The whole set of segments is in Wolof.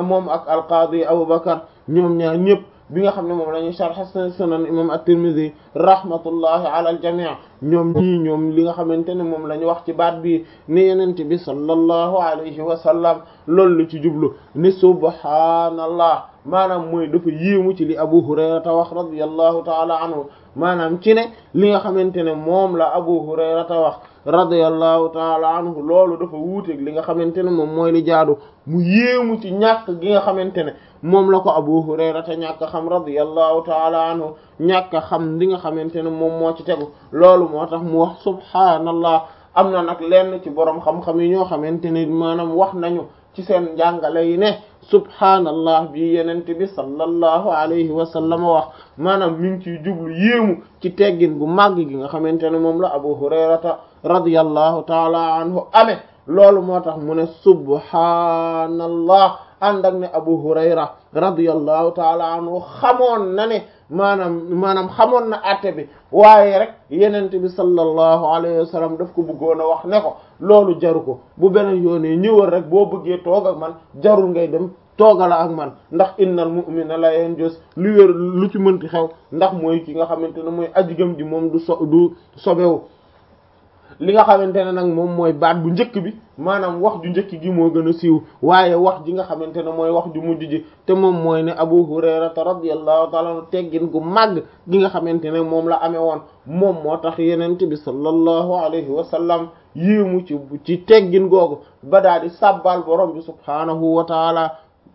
moom ak alqaadi Abu Bakar ñoom ñaar ñëpp bi nga xam ne moom la ñuy sharh sunan imam at-Tirmidhi rahmatullahi ala al-jami' ñoom ñii ñoom li nga xamante ne moom la ñu wax ci baat bi ni yenent bi sallallahu alayhi wa sallam loolu la ci jublu ni subhaanallah maanaam mooy dafa yéemu ci li Abu Hurayrata wax radiyallahu ta'ala anhu maanaam ci ne li nga xamante ne moom la Abu Hurayrata wax radiyallahu ta'ala anhu loolu dafa wuuteeg li nga xamante ne moom mooy li jaadu mu yéemu ci ñàkk gi nga xamante ne moom la ko Abu Hurayrata ñàkk xam radiyallahu ta'ala anhu ñàkk xam li nga xamante ne moom moo ci tegu loolu moo tax mu wax subhaanallah am na nag lenn ci boroom xam-xam yi ñoo xamante ne maanaam wax nañu ci seen njàngale yi ne subhaanallah bi yenent bi sallallahu alayhi wa sallam wax maanaam mi ngi ciy jublu yéemu ci teggin gu màgg gi nga xamante ne moom la Abu Hurayrata radiyallahu ta'ala anhu amee loolu moo tax mu ne subhaanallah ànd ak ne Abu Hurayra radiyallahu ta'ala anhu xamoon na ne maanaam maanaam xamoon na àtte bi waaye rek yenente bi sallallahu alayhi wa sallam daf ko bëggoon a wax ne ko loolu jaru ko bu beneen yoonee ñëwal rek boo bëggee toog ak man jarul ngay dem toogala ak man ndax innal mu'mina la yanjus lu wér lu ci mënti xew ndax mooy ki nga xamante ne mooy ajigam di moom du so du sobewu li nga xamante ne nag moom mooy baat bu njëkk bi maanaam wax ju njëkk gi moo gën a siiw waaye wax ji nga xamante ne mooy wax ju mujj ji te moom mooy ne Abu Hurayrata radiyallahu ta'ala anhu teggin gu màgg gi nga xamante ne moom la amee woon moom moo tax yenente bi sallallahu alayhi wa sallam yéemu ci ci teggin googu ba daa di sàbbal borom bi subhaanahu wa taala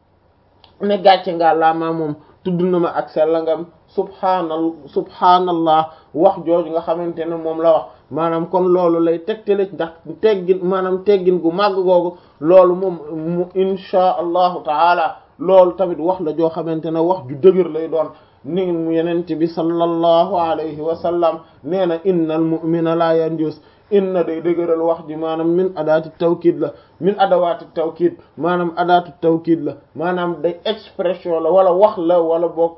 ne gàcce nga laa maa moom tudd na ma ak sellangam subhaanal subhaanallah wax jooju nga xamante ne moom la wax maanaam kon loolu lay tegtale ndax teggin maanaam teggin gu màgg googu loolu moom mu insha allahu taala loolu tamit wax la joo xamante ne wax ju dëgër lay doon ni mu yenente bi sallallahu alayhi wa sallam nee na innal mu'mina la yanjus inna day dëgëral wax ji maanaam min adaati tawkid la min adawaati tawkid maanaam adaatu tawkid la maanaam day expression la wala wax la wala boog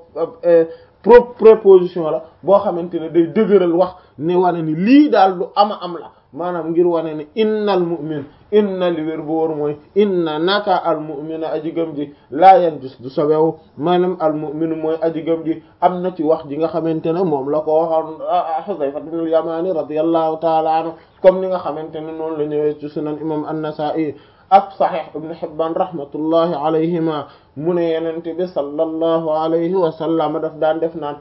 pro préposition la boo xamante ne day dëgëral wax ne wane ni lii daal lu ama am la maanaam ngir wane ne innal mu'min inna li wér bu wóor mooy inna naka al mu'mina aji gëm ji laa yanjus du sobewu maanaam al mu'minu mooy aji gëm ji am na ci wax ji nga xamante ne moom la ko waxoon Hudayfa ibn al-Yamani radiyallahu ta'ala anhu comme ni nga xamante ne noonu la ñëwee ci sunan imam an-Nasa'i ak Sahih ibn Hibban rahmatullahi alayhima mu ne yenente bi sallallahu alayhi wa sallam daf daan def naan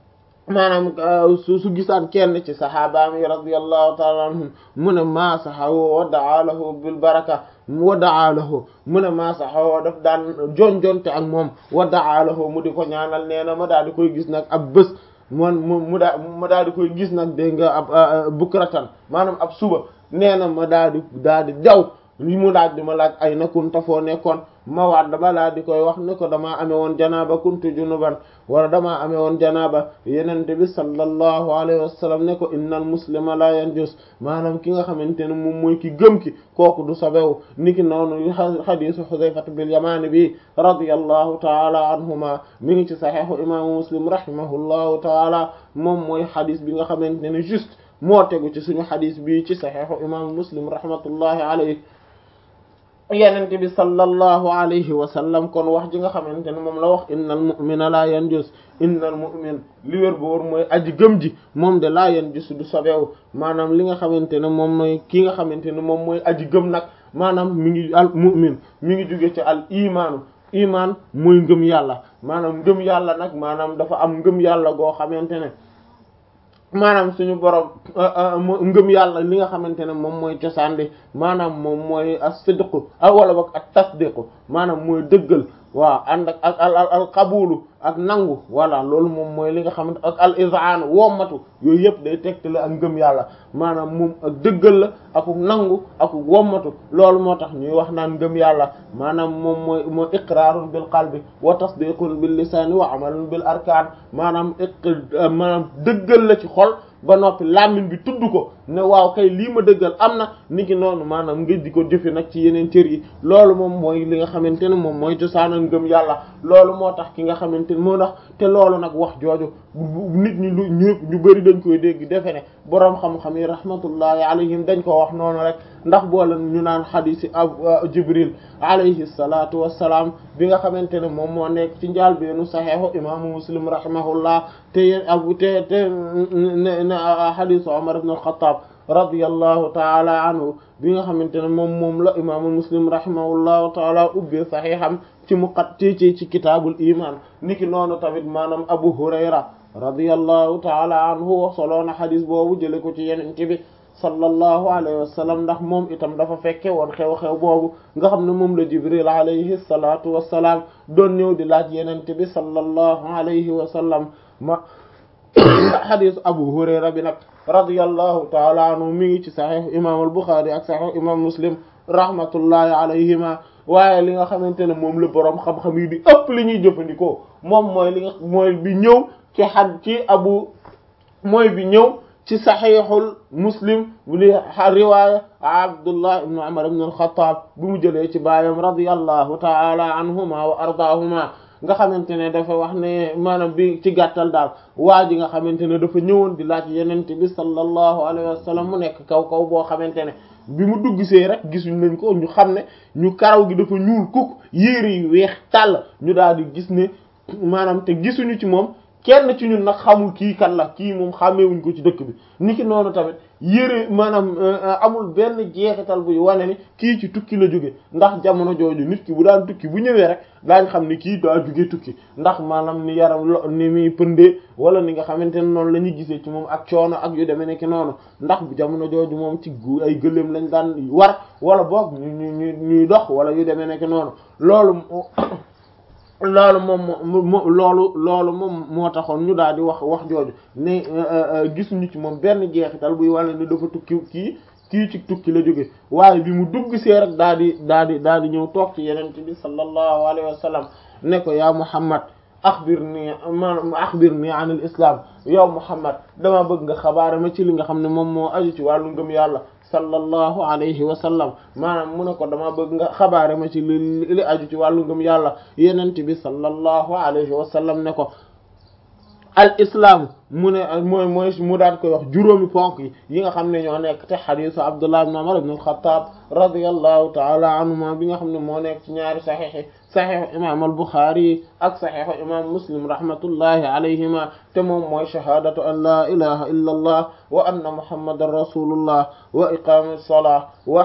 maanaam su su gisaan kenn ci sahabaam yi radiyallahu ta'ala anhum mu ne maa saxawo wa daa lahu bil baraka wa daa lahu mu ne maa saxawo daf daan jonjonte ak moom wa daa lahu mu di ko ñaanal nee na ma daal di koy gis nag ab bés man mu mu daa ma daal di koy gis nag dégg nga ab bukratan maanaam ab suba nee na ma daal di daal di daw li mu laaj di ma laaj ay na kunta foo nekkoon ma waat dama laa di koy wax ne ko damaa amee woon janaaba kuntu junuban wala damaa amee woon janaaba yenente bi sallallahu alayhi wa sallam ne ko innal muslima la yanjus maanaam ki nga xamante ne moom mooy ki gëm ki kooku du sobewu niki noonu hadisu Hudhayfata bil Yamani bi radiyallahu taala anhuma mi ngi ci sahihu imaamu Muslim rahimahullahu taala moom mooy hadis bi nga xamante ne juste moo tegu ci suñu hadis bi ci sahihu imaamu Muslim rahmatullahi alayhi yenente bi sallallahu alayhi wa sallam kon wax ji nga xamante ne moom la wax innal mu'mina la yanjus innal mu'min li wér boor mooy aji gëm ji moom de la yanjus du sobewu maanaam li nga xamante ne moom mooy ki nga xamante ne moom mooy aji gëm nag maanaam mi ngi al mu'min mi ngi jóge ci al imaanu imaan mooy ngëm yàlla maanaam ngëm yàlla nag maanaam dafa am ngëm yàlla goo xamante ne maanaam suñu borom ngëm yàlla li nga xamante ne moom mooy cosaan bi maanaam moom mooy as-sidqu wala boog ak tasdiqu maanaam mooy dëggal waaw ànd ak ak al al qabulu ak nangu voilà loolu moom mooy li nga xamante ak al izaan wommatu yooyu yëpp day tegtale ak ngëm yàlla maanaam moom ak dëggal la ak nangu ak wommatu loolu moo tax ñuy wax naan ngëm yàlla maanaam moom mooy mooy iqraarun bil qalbi wa tasdiqun bil lisaani wa amalun bil arkaan maanaam maanaam dëggal la ci xol ba noppi làmmiñ bi tudd ko ne waaw kay lii ma dëggal am na niki noonu maanaam nga di ko jëfe nag ci yeneen cër yi loolu moom mooy li nga xamante ne moom mooy cosaanal ngëm yàlla loolu moo tax ki nga xamante ne moo tax te loolu nag wax jooju nit ñi lu ñëpp ñu bari dañ koy dégg defe ne boroom xam-xam yi rahmatullahi alayhim dañ ko wax noonu rek ndax boole ñu naan xadiisi ab jibril alayhi salatu wassalaam bi nga xamante ne moom moo nekk ci njaal beenu saxeexu imaamu muslim rahimahullah te yéen abu te te ne xadiisu umar ibn al-khattab radiyallahu taala anhu bi nga xamante ne moom moom la imaamu muslim rahimahullahu taala ubbee saxiixam ci muqat ci ci ci kitaabul iman niki noonu tamit maanaam abu hurayra radiyallahu taala anhu wa soloona xadis boobu jële ko ci yenente bi sallallahu alayhi wa sallam ndax moom itam dafa fekke woon xew-xew boobu nga xam ne moom la jibril alayhi salatu wassalaam doon ñëw di laaj yenente bi sallallahu alayhi wa sallam ma xadisu abu hurayra bi nag radiyallahu taala anhu mi ngi ci saxiix imam al buxaari ak saxiix imam muslim rahmatullahi alayhima waaye li nga xamante ne moom la boroom xam-xam yi di ëpp li ñuy jëfandikoo moom mooy li nga mooy bi ñëw ci xad ci abu mooy bi ñëw ci saxiixul muslim bu di riwaaya abdullah ibnu umar ibn al-khattab bi mu jëlee ci baayam radiyallahu taala anhuma wa ardaahuma nga xamante ne dafa wax ne maanaam bi ci gàttal daal waa ji nga xamante ne dafa ñëwoon di laaj yenente bi sallallahu alayhi wa sallam mu nekk kaw kaw boo xamante ne bi mu dugg see rek gisuñ nañ ko ñu xam ne ñu karaw gi dafa ñuul kuk yére yu weex tàll ñu daal di gis ne maanaam te gisuñu ci moom kenn ci ñun nag xamul kii kan la kii moom xàmmeewuñ ko ci dëkk bi niki noonu tamit yére maanaam amul benn jeexital buy wane ni kii ci tukki la jóge ndax jamono jooju nit ki bu daan tukki bu ñëwee rek daañ xam ni kii daa jóge tukki ndax maanaam ni yaram lo ni muy pëndee wala ni nga xamante ne noonu la ñuy gisee ci moom ak coono ak yu demee nekk noonu ndax bu jamono jooju moom ci gu ay gëléem lañ daan war wala boog ñu ñu ñuy dox wala yu demee nekk noonu loolu loolu moom moo loolu loolu moom moo taxoon ñu daal di wax wax jooju ne gisuñu ci moom benn jeexital buy wane ni dafa tukki kii kii ci tukki la jóge waaye bi mu dugg see rek daal di daal di daal di ñëw toog ci yeneen bi sallallahu alayhi wa sallam ne ko yaa Muhammad axbirni maanaam axbirni an al islam yow Muhammad dama bëgg nga xabaare ma ci li nga xam ne moom moo aju ci wàllu ngëm yàlla sallallahu alayhi wa sallam maanaam mu ne ko dama bëgg nga xabaare ma ci li li aju ci wàllu ngëm yàlla yenent bi sallallahu alayhi wa sallam ne ko al islam mu ne mooy mooy mu daan koy wax juróomi ponk yi yi nga xam ne ñoo nekk te xadisu Abdullah ibn Umar ibn al-Khattab radiyallahu ta'ala anhuma bi nga xam ne moo nekk ci ñaari saxiix saxiix imam al-Bukhari ak saxiix imam Muslim rahmatullahi alayhima te moom mooy shahadatu an la ilaha illa allah wa anna muhammadan rasulullah wa iqamu as-salah wa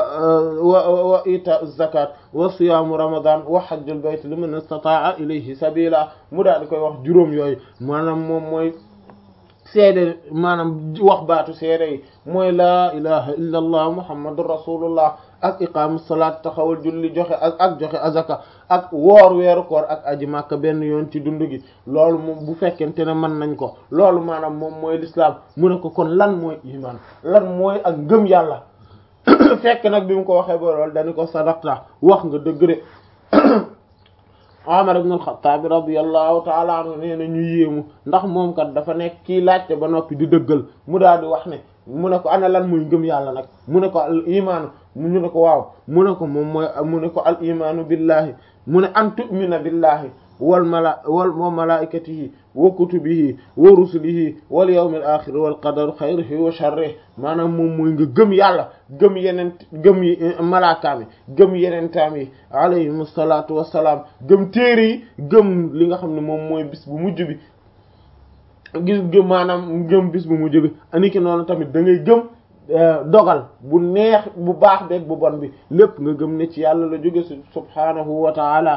wa ita'u az-zakat wa siyamu ramadan wa hajjul bayt liman istata'a ilayhi sabila mu daal di koy wax juróom yooyu maanaam moom mooy seede maanaam wax baatu seede yi mooy laa ilaha illa allah muhammadur rasulullah ak iqaamu salaat taxawal julli joxe ak ak joxe azaka ak woor weeru koor ak aji màkka benn yoon ci dund gi loolu moom bu fekkente ne mën nañ ko loolu maanaam moom mooy lislaam mu ne ko kon lan mooy iman lan mooy ak ngëm yàlla fekk nag bi mu ko waxee ba loolu dañu ko sadaqta wax nga dëgg de Umar ibn al-Khattab radiyallahu ta'ala anhu nee na ñu yéemu ndax moom kat dafa nekk kii laajte ba noppi di dëggal mu daal di wax ne mu ne ko ana lan muy ngëm yàlla nag mu ne ko al imaanu mu ne ko waaw mu ne ko moom mooy mu ne ko al imaanu billahi mu ne an tu'mina billahi wal mala wal wa malaikatihi wa kutubihi wa rusulihi wal yawmil akhir wal qadar xayrihi wa sharrihi maanaam moom mooy nga gëm yàlla gëm yeneen gëm yi malaakaam yi gëm yenentaam yi alayhim salaatu wassalaam gëm téere yi gëm li nga xam ne moom mooy bis bu mujj bi gis gëm maanaam gëm bis bu mujj bi aniki noonu tamit da ngay gëm dogal bu neex bu baax beeg bu bon bi lépp nga gëm ne ci yàlla la jóge subhaanahu wa ta'ala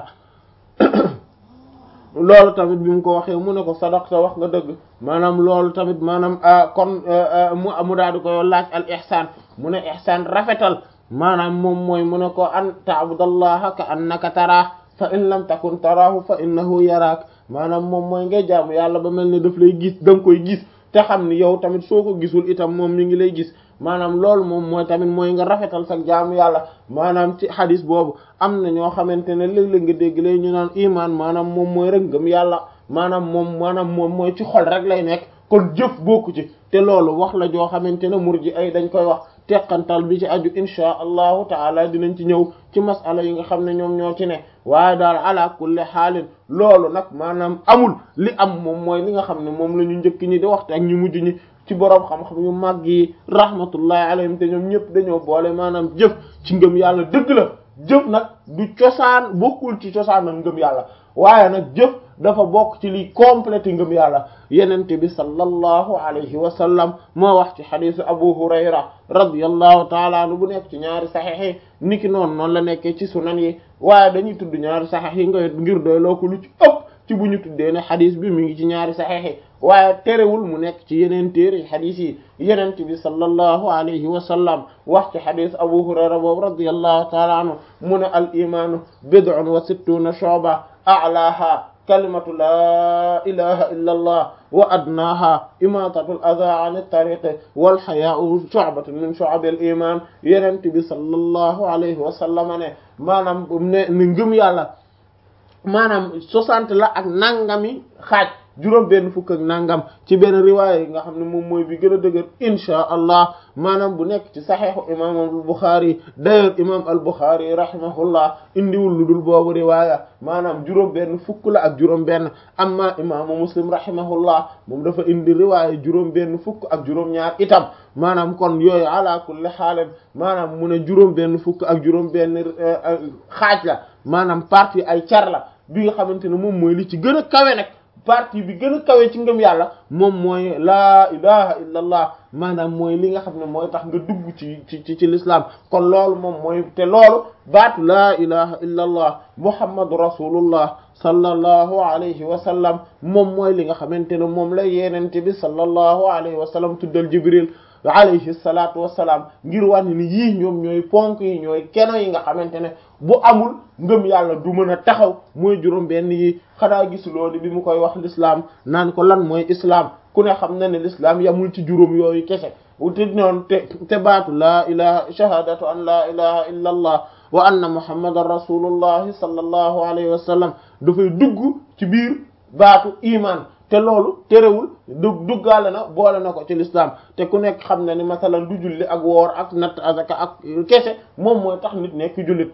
loolu tamit bi mu ko waxee mu ne ko sadaqta wax nga dëgg maanaam loolu tamit maanaam kon mu mu daal di koy laaj al ihsaan mu ne ihsaan rafetal maanaam moom mooy mu ne ko an ta'budallaha ka annaka taraah fa in lam takun taraahu fa innahu yaraak maanaam moom mooy ngay jaamu yàlla ba mel ni daf lay gis da nga koy gis te xam ni yow tamit soo ko gisul itam moom mi ngi lay gis maanaam loolu moom mooy tamit mooy nga rafetal sa jaamu yàlla maanaam ci hadis boobu am na ñoo xamante ne léeg-léeg nga dégg lay ñu naan iman maanaam moom mooy rek ngëm yàlla maanaam moom maanaam moom mooy ci xol rek lay nekk kon jëf bokku ci te loolu wax la joo xamante ne murji ay dañ koy wax teqantal bi ci aju insha allahu taala dinañ ci ñëw ci masala yi nga xam ne ñoom ñoo ci ne waaye daal ala kulli xaalin loolu nag maanaam amul li am moom mooy li nga xam ne moom la ñu njëkk ñi di waxte ak ñu mujj ñi ci boroom xam-xam yu màgg yi rahmatullahi alayhim te ñoom ñëpp dañoo boole maanaam jëf ci ngëm yàlla dëgg la jëf nag du cosaan bokkul ci cosaan ak ngëm yàlla waaye nag jëf dafa bokk ci liy complété ngëm yàlla yenente bi sallallahu alayhi wa sallam moo wax ci xadisu abu hurayra radiyallahu taala anhu bu nekk ci ñaari saxiix yi niki noonu noonu la nekkee ci sunan yi waaye dañuy tudd ñaari saxiix yi nga ngir doy loo ko lu ci ëpp ci bu ñu tuddee ne xadis bi mi ngi ci ñaari saxiix yi waaye terewul mu nekk ci yeneen téere xadis yi yenente bi sallallahu alayhi wa sallam wax ci xadis abu hurayra boobu radiyallahu taala anhu mu ne al imaanu bid'un wa sittuna shu'ba a'laha kalimatu laa ilaha illa allah wa adnaaha imatatu al adha an at-tariqi wal hayaa'u shu'batun min shu'abil iman yenent bi sallallahu alayhi wa sallam ne maanaam ne ne ngëm yàlla maanaam soixante la ak nangami xaaj juróom benn fukk ak nangam ci benn riwaaya yi nga xam ne moom mooy bi gën a dëgër inchaa allah maanaam bu nekk ci saxeexu imam al Buxaari d'ailleurs imam al Buxaari rahimahullah indiwul lu dul boobu riwaaya maanaam juróom benn fukk la ak juróom benn amma imaamu muslim rahimahullah moom dafa indi riwaaya juróom benn fukk ak juróom ñaar itam maanaam kon yooyu ala kulli xaalen maanaam mu ne juróom benn fukk ak juróom benn xaaj la maanaam partie ay car la bi nga xamante ne moom mooy li ci gën a kawe nag partie bi gën a kawe ci ngëm yàlla moom mooy laa ilaha illa allah maanaam mooy li nga xam ne mooy tax nga dugg ci ci ci ci l'islam kon loolu moom mooy te loolu baatu laa ilaha illa allah muhammadu rasulullah sallallahu alayhi wa sallam moom mooy li nga xamante ne moom la yenente bi sallallahu alayhi wa sallam tuddal jibril alayhi salatu wasalaam ngir wàññi ni yii ñoom ñooy ponk yi ñooy keno yi nga xamante ne bu amul ngëm yàlla du mën a taxaw mooy juróom benn yi xanaa gis loolu bi mu koy wax l'islam naan ko lan mooy islam ku ne xam na ne l'islam yamul ci juróom yooyu kese te noonu te te baatu laa ilaha shahadatu an laa ilaha illa allah wa anna muhammadan rasulullahi sallallahu alayhi wa sallam dafay dugg ci biir baatu iman te loolu terewul du duggaale na boole na ko ci l'islam te ku nekk xam na ni masalan du julli ak woor ak natt azaka ak kese moom mooy tax nit nekk jullit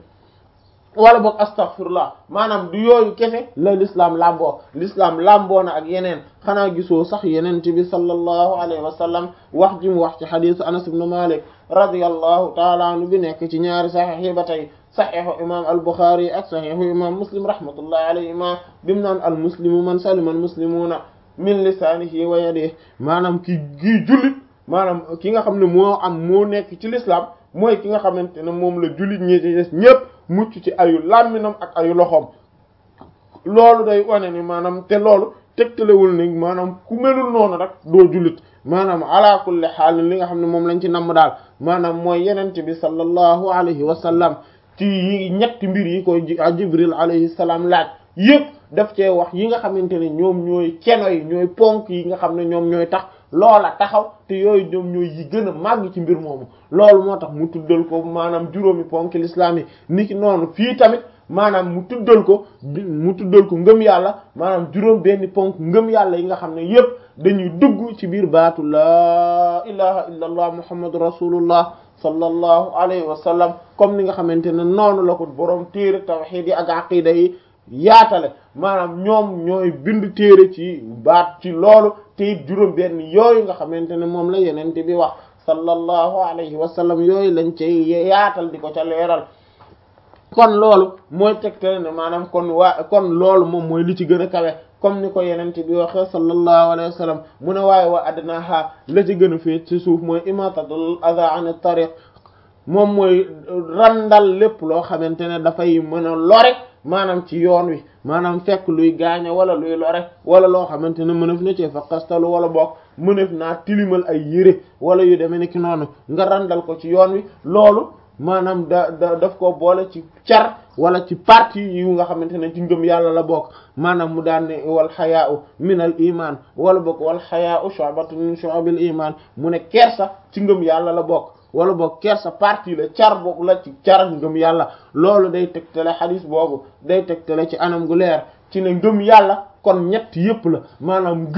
wala boog astaghfirullah maanaam du yooyu kese la l'islam lamboo l'islam lamboo na ak yeneen xanaa gisoo sax yeneen ci bi sallallahu alayhi wa sallam wax ji mu wax ci xadisu anas ibn malik radiyallahu taala anhu bi nekk ci ñaari saxiix yi ba tey saxiixu imam al buxaari ak saxiixu imam muslim rahmatullahi alayhima bimu naan al muslimu man salima al muslimuna min lisaanihi wa yadihi maanaam ki kii jullit maanaam ki nga xam ne moo am moo nekk ci l'islam mooy ki nga xamante ne moom la jullit ñi ci des ñépp mucc ci ayu làmminam ak ayu loxoom loolu day wane ni maanaam te loolu tegtalewul ni maanaam ku melul noonu rek doo jullit maanaam ala kulli xaal li nga xam ne moom lañ ci namm daal maanaam mooy yenente bi sallallahu alayhi wa sallam ci yi ñetti mbir yi koy jibril alayhi salaam laaj yëpp daf cee wax yi nga xamante ne ñoom ñooy keno yi ñooy ponk yi nga xam ne ñoom ñooy tax loola taxaw te yooyu ñoom ñooy yi gën a màgg ci mbir moomu loolu moo tax mu tuddal ko maanaam juróomi ponk l'islam yi niki noonu fii tamit maanaam mu tuddal ko mu tuddal ko ngëm yàlla maanaam juróom benn ponk ngëm yàlla yi nga xam ne yépp dañuy dugg ci biir baatu laa ilaha illa allah muhammadu rasulullah sallallahu alayhi wa sallam comme ni nga xamante ne noonu la ko boroom téere tawhid yi ak aqida yi yaatale maanaam ñoom ñooy bind téere ci baat ci loolu te it juróom benn yooyu nga xamante ne moom la yenente bi wax sallallahu alayhi wa sallam yooyu lañ cay yaatal di ko ca leeral kon loolu mooy tegtale ne maanaam kon waa kon loolu moom mooy li ci gën a kawe comme ni ko yenente bi waxee sallallahu alayhi wa sallam mu ne waaye wa adnaha la ci gën a féet ci suuf mooy imatatul adha an tariq moom mooy randal lépp loo xamante ne dafay mën a lore maanaam ci yoon wi maanaam fekk luy gaañe wala luy lore wala loo xamante ne mënef na ci fa kastalu wala boog mënef naa tilimal ay yére wala yu demee ni ki noonu nga randal ko ci yoon wi loolu maanaam da da daf ko boole ci car wala ci partie yu nga xamante ne ci ngëm yàlla la bokk maanaam mu daan ne wal xayaa'u min al iman wala bokk wal xayaa'u shu'batun min shu'abil iman mu ne kersa ci ngëm yàlla la bokk wala boog kersa partie la car boobu la ci car ngëm yàlla loolu day tegtale xadis boobu day tegtale ci anam gu leer ci ne ngëm yàlla kon ñett yépp la maanaam ngëm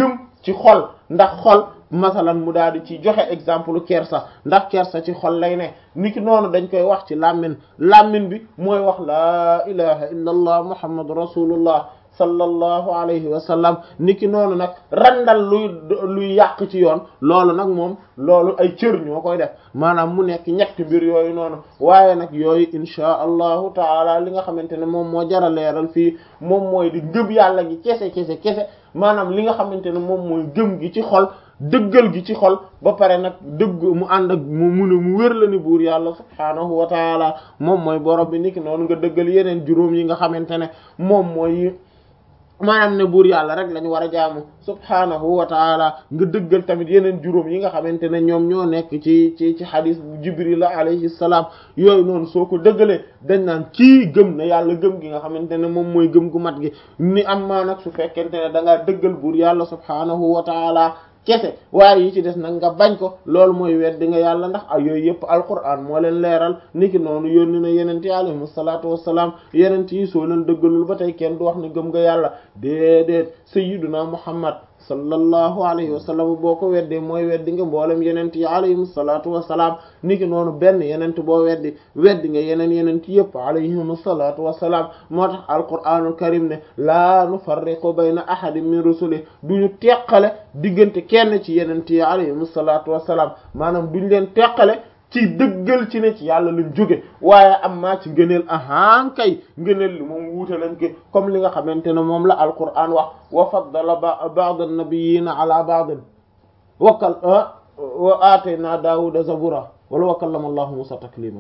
ci xol ndax xol masalan mu daal di ci joxe exemple kersa ndax kersa ci xol lay ne niki noonu dañ koy wax ci làmmin làmmin bi mooy wax laa ilaha illa allah muhammadu rasulullah sallallahu alayhi wa sallam niki noonu nag randal luy luy yàq ci yoon loolu nag moom loolu ay cër ñoo koy def maanaam mu nekk ñetti mbir yooyu noonu waaye nag yooyu inchaa allahu taala li nga xamante ne moom moo jara leeral fii moom mooy di gëm yàlla gi kese kese kese maanaam li nga xamante ne moom mooy gëm gi ci xol dëggal gi ci xol ba pare nag dëgg mu ànd ak mu mun a mu wér la ni buur yàlla subhaanahu wa taala moom mooy borom bi niki noonu nga dëggal yeneen juróom yi nga xamante ne moom mooy maanaam ne buur yàlla rek lañu war a jaamu subhaanahu wa taala nga dëggal tamit yeneen juróom yi nga xamante ne ñoom ñoo nekk ci ci ci xadis jibril alayhi salaam yooyu noonu soo ko dëggalee dañ naan kii gëm na yàlla gëm gi nga xamante ne moom mooy gëm gu mat gi ni am maa nag su fekkente ne da ngaa dëggal buur yàlla subhaanahu wa taala kese waaye yi ci des nag nga bañ ko loolu mooy weddi nga yàlla ndax ay yooyu yëpp alquran moo leen leeral niki noonu yónni na yenent yi alayhim salaatu wassalaam yenent yi soo leen dëggalul ba tey kenn du wax ne gëm nga yàlla déedéet sayyiduna muhammad sallallahu alayhi wa sallam boo ko weddee mooy weddi nga mboolem yenent yi alayhim salaatu wassalaam niki noonu benn yenent boo weddi weddi nga yeneen yenent yëpp alayhim salaatu wassalaam moo tax alquranul karim ne laa nufarriqu bayna ahadin min rusuli duñu teqale diggante kenn ci yenent yi alayhim salaatu wassalaam maanaam duñ leen teqale ci dëggal ci ne ci yàlla lañ jóge waaye am maa ci ngëneel ahaan kay ngëneel li moom wuute lañ ko comme li nga xamante ne moom la alquran wax wa faddala ba'd an-nabiyina ala ba'd wakal wa atayna daawuda zabura wala wa kallama allahu musa taklima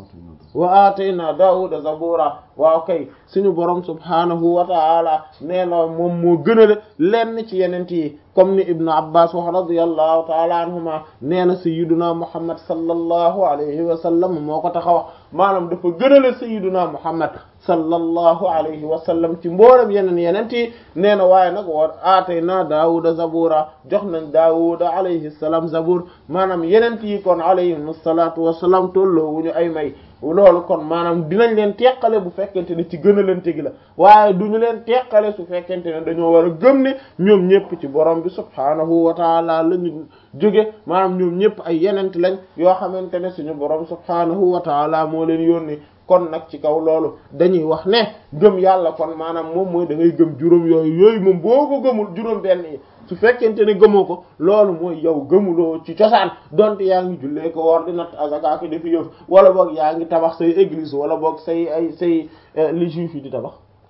wa atayna daawuda zabura waaw kay suñu borom subhanahu wa ta'ala nee na moom moo gënale lenn ci yenent yi comme ni ibnu abbas wax radiyallahu ta'ala anhuma nee na sayyiduna muhammad sallallahu alayhi wa sallam moo ko tax a wax maanaam dafa gënale sayyiduna muhammad sallallahu alayhi wa sallam ci mboolem yeneen yenent yi nee na waaye nag wa aatayna daawuda zabura jox nañ daawuda alayhi salaam zabur maanaam yenent yi kon alayhim salaatu wasalaam tolloo wuñu ay may loolu kon maanaam dinañ leen teqale bu fekkente ne ci gën a leen tegi la waaye duñu leen teqale su fekkente ne dañoo war a gëm ne ñoom ñëpp ci borom bi subhaanahu wa taala la ñu jóge maanaam ñoom ñëpp ay yenent lañ yoo xamante ne suñu borom subhaanahu wa taala moo leen yónni kon nag ci kaw loolu dañuy wax ne gëm yàlla kon maanaam moom mooy da ngay gëm juróom yooyu yooyu moom boo ko gëmul juróom benn yi su fekkente ne gëmoo ko loolu mooy yow gëmuloo ci cosaan donte yaa ngi jullee ko woor di natt azaka ki dafi yëf wala boog yaa ngi tabax say église wala boog say ay say li juif yi di tabax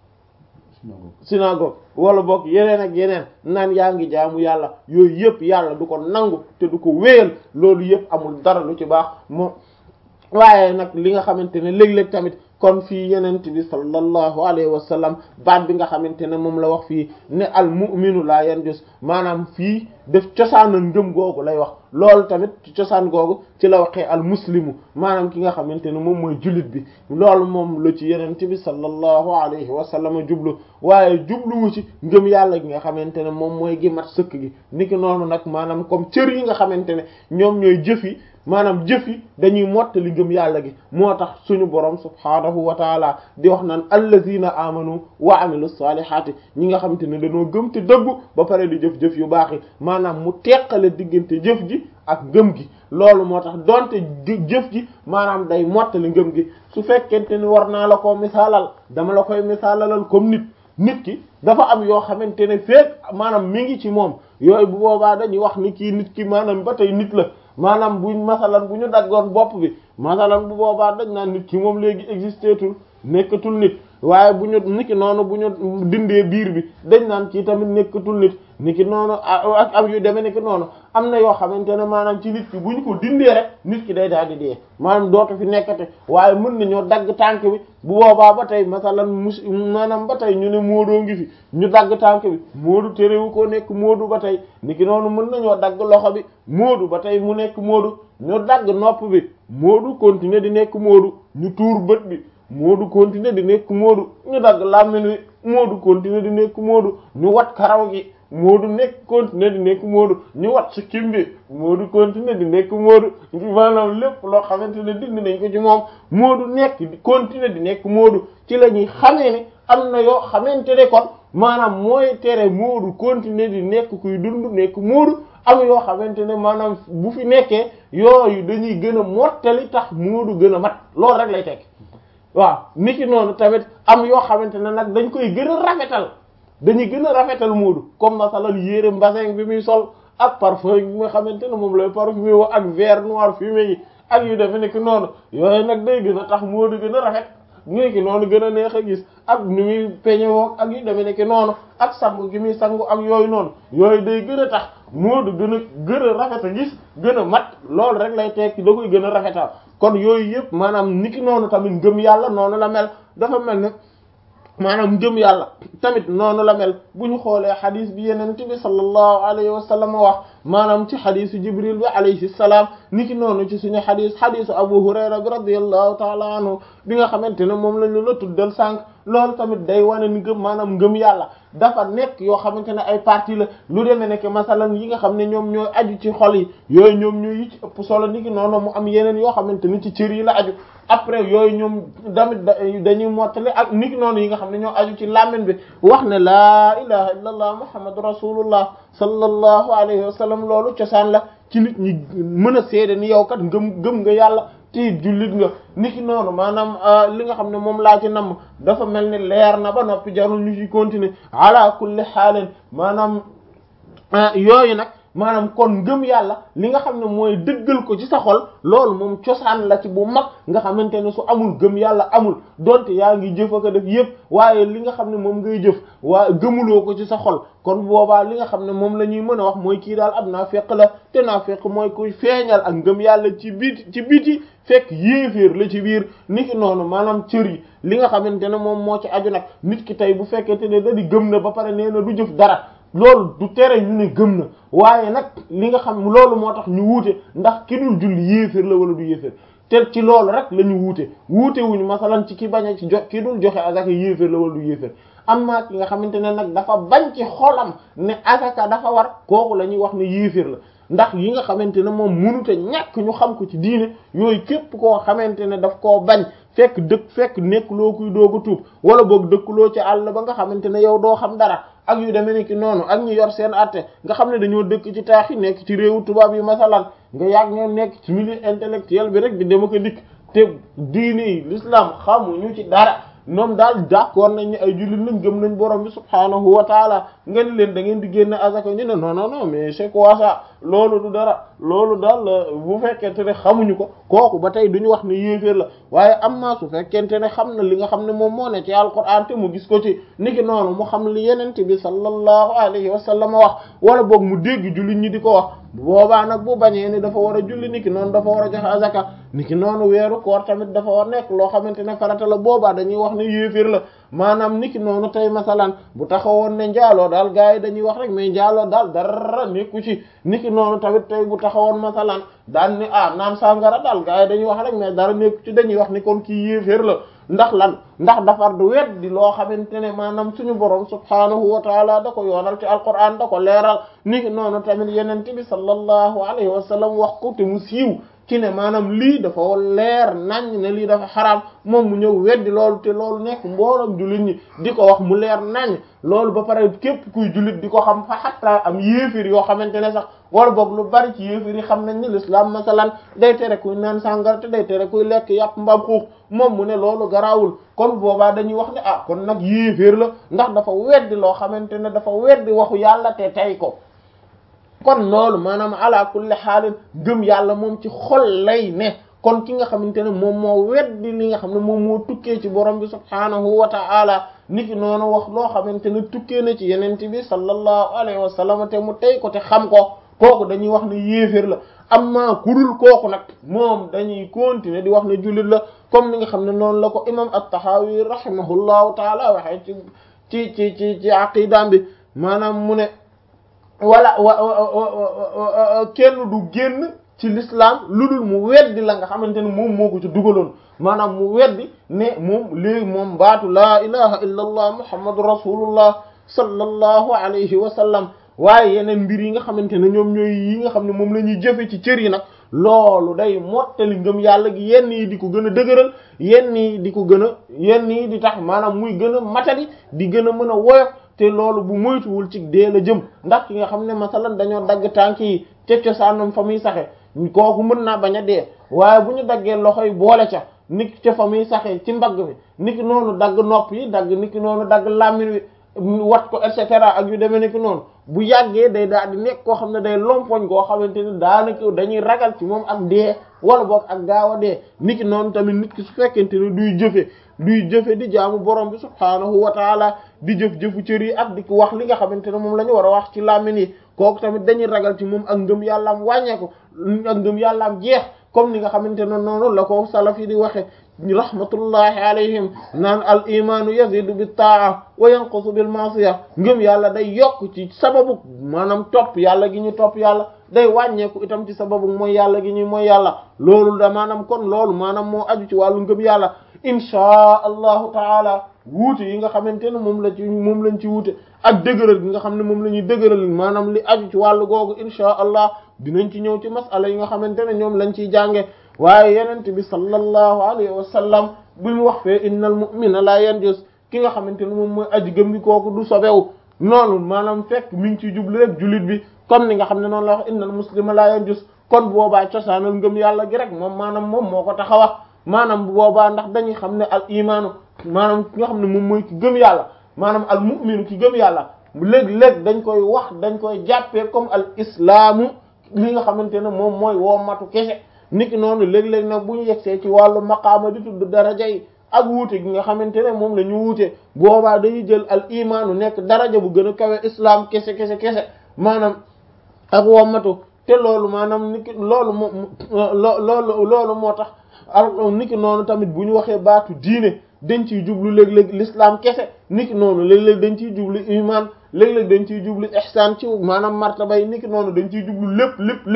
synagogue wala boog yeneen ak yeneen naan yaa ngi jaamu yàlla yooyu yëpp yàlla du ko nangu te du ko wéyal loolu yëpp amul dara lu ci baax moom waaye nag li nga xamante ne léeg-léeg tamit kon fii yenent bi sallallahu alayhi wa sallam baat bi nga xamante ne moom la wax fii ne al mu'minu la yanjus maanaam fii def cosaanal ngëm googu lay wax loolu tamit ci cosaan googu ci la waxee al muslimu maanaam ki nga xamante ne moom mooy jullit bi loolu moom la ci yenent bi sallallahu alayhi wa sallam jublu waaye jubluwu ci ngëm yàlla gi nga xamante ne moom mooy gi mat sëkk gi niki noonu nag maanaam comme cër yi nga xamante ne ñoom ñooy jëf yi maanaam jëf yi dañuy mottali ngëm yàlla gi moo tax suñu borom subhaanahu wa taala di wax naan allazina amanu wa amilu salihati ñi nga xamante ne dañoo gëm te dëggu ba pare di jëf-jëf yu baax yi maanaam mu teqale diggante jëf ji ak ngëm gi loolu moo tax donte jëf ji maanaam day mottali ngëm gi su fekkente ni war naa la koo misaalal dama la koy misaalalal comme nit nit ki dafa am yoo xamante ne feek maanaam mi ngi ci moom yooyu bu boobaa dañuy wax ni kii nit ki maanaam ba tey nit la maanaam buñ masalan bu ñu daggoon bopp bi masalan bu boobaa dañ naan nit ki moom léegi existeetul nekkatul nit waaye bu ñu niki noonu bu ñu dindee biir bi dañ naan ci tamit nekkatul nit niki noonu ak am yu demee niki noonu am na yoo xamante ne maanaam ci nit ki bu ñu ko dindee rek nit ki day daal di dee maanaam dootu fi nekkate waaye mën nañoo dagg tànk bi bu boobaa ba tey masalan mus maanaam ba tey ñu ne moodoo ngi fi ñu dagg tànk bi moodu terewu koo nekk moodu ba tey niki noonu mën nañoo dagg loxo bi moodu ba tey mu nekk moodu ñu dagg nopp bi moodu continuer di nekk moodu ñu tuur bët bi moodu continuer di nekk moodu ñu dagg làmmiñ wi moodu continuer di nekk moodu ñu wat karaw gi moodu nekk continuer di nekk moodu ñu wat si kim bi moodu continuer di nekk moodu maanaam lépp loo xamante ne dindi nañ ko ci moom moodu nekk di continuer di nekk moodu ci la ñuy xamee ne am na yoo xamante ne kon maanaam mooy tere moodu continuer di nekk kuy dund nekk moodu am yoo xamante ne maanaam bu fi nekkee yooyu dañuy gën a mottali tax moodu gën a mat loolu rek lay tekk waaw niki noonu tamit am yoo xamante ne nag dañ koy gën a rafetal dañuy gën a rafetal moodu comme masalal yére mbasin bi muy sol ak parfum bi nga xamante ne moom lay parfumé woo ak verre noir fumé yi ak yu defe nekk noonu yooyu nag day gën a tax moodu gën a rafet niki noonu gën a neex a gis ak ni muy peñe woo ak yu defe nekk noonu ak sangu gi muy sangu ak yooyu noonu yooyu day gën a tax moodu gën a gën a rafet a gis gën a mat loolu rek lay tekki da koy gën a rafetal kon yooyu yëpp maanaam niki noonu tamit ngëm yàlla noonu la mel dafa mel ne maanaam ngëm yàlla tamit noonu la mel bu ñu xoolee xadis bi yeneen bi sallallahu alayhi wa sallam wax maanaam ci xadisu jibril bi alayhi salaam niki noonu ci suñu xadis xadisu abu hurayra bi radiyallahu taala anhu bi nga xamante ne moom lañu la tuddal sànq loolu tamit day wane ni ngëm maanaam ngëm yàlla dafa nekk yoo xamante ne ay partie la lu demee nekk masalan yi nga xam ne ñoom ñooy aju ci xol yi yooyu ñoom ñooy yi ci ëpp solo niki noonu mu am yeneen yoo xamante ni ci cër yi la aju après yooyu ñoom damit dañuy mottali ak niki noonu yi nga xam ne ñoo aju ci làmmiñ bi wax ne laa ilaha illa allah muhammadu rasulullah sallallahu alayhi wa sallam loolu cosaan la ci nit ñi mën a seede ni yow kat ngëm gëm nga yàlla te jullit nga niki noonu maanaam li nga xam ne moom laa ci namm dafa mel ni leer na ba noppi jarul ñu ci continuer ala kulli xaalin maanaam yooyu nag maanaam kon ngëm yàlla li nga xam ne mooy dëggal ko ci sa xol loolu moom cosaan la ci bu mag nga xamante ne su amul gëm yàlla amul donte yaa ngi jëf ak def yépp waaye li nga xam ne moom ngay jëf waa gëmuloo ko ci sa xol kon boobaa li nga xam ne moom la ñuy mën a wax mooy kii daal ab naafeq la te naafeq mooy kuy feeñal ak ngëm yàlla ci biti ci biti fekk yéeféer la ci biir niki noonu maanaam cër yi li nga xamante ne moom moo ci aju nag nit ki tey bu fekkente ne da di gëm na ba pare nee na du jëf dara loolu du tere ñu ne gëm na waaye nag li nga xam loolu moo tax ñu wuute ndax ki dul julli yéeféer la wala du yéeféer te ci loolu rek la ñu wuute wuute wuñu masalan ci ki bañ a ci jo ki dul joxe azaka yéeféer la wala du yéeféer amma ki nga xamante ne nag dafa bañ ci xolam ne azaka dafa war kooku la ñuy wax ne yéeféer la ndax yi nga xamante ne moom mënut a ñàkk ñu xam ko ci diine yooyu képp koo xamante ne daf koo bañ fekk dëkk fekk nekk loo kuy doog a tuub wala boog dëkkuloo ci àll ba nga xamante ne yow doo xam dara ak yu demee ni ki noonu ak ñu yor seen atte nga xam ne dañoo dëkk ci taax yi nekk ci réewu tubaab yi masalan nga yàgg ñoo nekk ci milieu intellectuel bi rek di dem ko dikk te diine yi l'islam xamuñu ci dara ñoom daal d'accord nañ ni ay jullit lañ gëm nañ borom bi subhaanahu wa taala nga ni leen da ngeen di génne azaka ñu ne non non non mais c'est quoi ça loolu du dara loolu daal bu fekkente ne xamuñu ko kooku ba tey duñu wax ne yéeféer la waaye am naa su fekkente ne xam na li nga xam ne moom moo ne ci alquran te mu gis ko ci niki noonu mu xam li yenente bi sallallahu alayhi wa sallam wax wala boog mu dégg jullit ñi di ko wax boobaa nag bu bañee ni dafa war a julli niki noonu dafa war a joxe azaka niki noonu weeru koor tamit dafa war nekk loo xamante ne farata la boobaa dañuy wax ne yéeféer la maanaam niki noonu tey masalan bu taxawoon ne njaaloo daal gars yi dañuy wax rek mais njaaloo daal dara nekku ci niki noonu tamit tey bu taxawoon masalan daan ni ah naan sàngara daal gars yi dañuy wax rek mais dara nekku ci dañuy wax ni kon kii yéeféer la ndax lan ndax dafar du wet di loo xamante ne maanaam suñu borom subhaanahu wa taala da ko yoonal ci alquran da ko leeral niki noonu tamit yenente bi sallallahu alayhi wa sallam wax ko te mu siiw ci ne maanaam lii dafa leer nañ ne lii dafa xaraam moom mu ñëw weddi loolu te loolu nekk mboolem jullit ñi di ko wax mu leer nañ loolu ba pare képp kuy jullit di ko xam fa xatta am yéefir yoo xamante ne sax wala boog lu bari ci yéefir yi xam nañ ni l'islam masalan day tere kuy naan sàngara te day tere kuy lekk yàpp mbaam xuux moom mu ne loolu garaawul kon boobaa dañuy wax ne ah kon nag yéefir la ndax dafa weddi loo xamante ne dafa weddi waxu yàlla te tey ko kon loolu maanaam ala kulli xaalin gëm yàlla moom ci xol lay ne kon ki nga xamante ne moom moo weddi li nga xam ne moom moo tukkee ci borom bi subhaanahu wa ta'ala niki noonu wax loo xamante ne tukkee na ci yeneen bi sallallahu alayhi wa sallam te mu tey ko te xam ko kooku dañuy wax ne yéeféer la amma kurul kooku nag moom dañuy continuer di wax ne jullit la comme ni nga xam ne noonu la ko imam at-Tahawi rahimahullahu taala waxee ci ci ci ci aqidaam bi maanaam mu ne wala wa kenn du génn ci l'islam lu dul mu weddi la nga xamante ne moom moo ko ci dugaloon maanaam mu weddi ne moom léegi moom baatu laa ilaha illa allah muhammadu rasulullah sallallahu alayhi wa sallam waaye yeneen mbir yi nga xamante ne ñoom ñooy yi nga xam ne moom la ñuy jëfe ci cër yi nag loolu day mottali ngëm yàlla gi yenn yi di ko gën a dëgëral yenn yi di ko gën a yenn yi di tax maanaam muy gën a matali di gën a mën a woyof te loolu bu moytuwul ci dee la jëm ndax ki nga xam ne masalan dañoo dagg tànk yi ca cosaanam fa muy saxe kooku mën naa bañ a dee waaye bu ñu daggee loxo yi boole ca niki ca fa muy saxe ci mbagg mi niki noonu dagg nopp yi dagg niki noonu dagg làmmiñ wi wat ko et cetera ak yu demee niki noonu bu yàggee day daal di nekk koo xam ne day lompoñ koo xamante ni daanaka dañuy ragal ci moom ak dee wala boog ak gaaw a dee niki noonu tamit nit ki su fekkente ne duy jëfe duy jëfe di jaamu borom bi subhaanahu wa taala di jëf-jëfu cër yi ak di ko wax li nga xamante ne moom la ñu war a wax ci làmmiñ yi kooku tamit dañuy ragal ci moom ak ngëm yàllaam wàññeeku ak ngëm yàllaam jeex comme ni nga xamante ne noonu la ko salaf yi di waxe rahmatullahi alayhim naan al imaanu yazidu bi taa wa yanqusu bil masiya ngëm yàlla day yokk ci sababu maanaam topp yàlla gi ñu topp yàlla day wàññeeku itam ci sababu mooy yàlla gi ñuy mooy yàlla loolu da maanaam kon loolu maanaam moo aju ci wàllu ngëm yàlla inchaa allahu taala wuute yi nga xamante ne moom la ci moom lañ ci wuute ak dëgëral gi nga xam ne moom la ñuy dëgëral maanaam li aju ci wàllu googu inchaa allah dinañ ci ñëw ci masala yi nga xamante ne ñoom lañ ciy jànge waaye yenente bi sallallahu alayhi wa sallam bi mu wax fee innal mu'mina la yanjus ki nga xamante ne moom mooy aji gëm gi kooku du sobewu noonu maanaam fekk mi ngi ciy jublu rek jullit bi comme ni nga xam ne noonu la wax innal muslima la yanjus kon boobaa cosaanal ngëm yàlla gi rek moom maanaam moom moo ko tax a wax maanaam bu boobaa ndax dañuy xam ne al imaanu maanaam ki nga xam ne moom mooy ki gëm yàlla maanaam al mu'minu ki gëm yàlla léeg-léeg dañ koy wax dañ koy jàppee comme al islaamu li nga xamante ne moom mooy woo matu kese niki noonu léeg-léeg nag bu ñu yegsee ci wàllu maqaama di tudd daraja yi ak wuute gi nga xamante ne moom la ñu wuute boobaa dañuy jël al imaanu nekk daraja bu gën a kawe islam kese kese kese maanaam ak wommatu te loolu maanaam niki loolu moo loolu loolu moo tax al niki noonu tamit bu ñu waxee baatu diine dañ ciy jublu léeg-léeg l'islam kese niki noonu léeg-léeg dañ ciy jublu iman léeg-léeg dañ ciy jublu ihsan ci maanaam martaba yi niki noonu dañ ciy jublu lépp lépp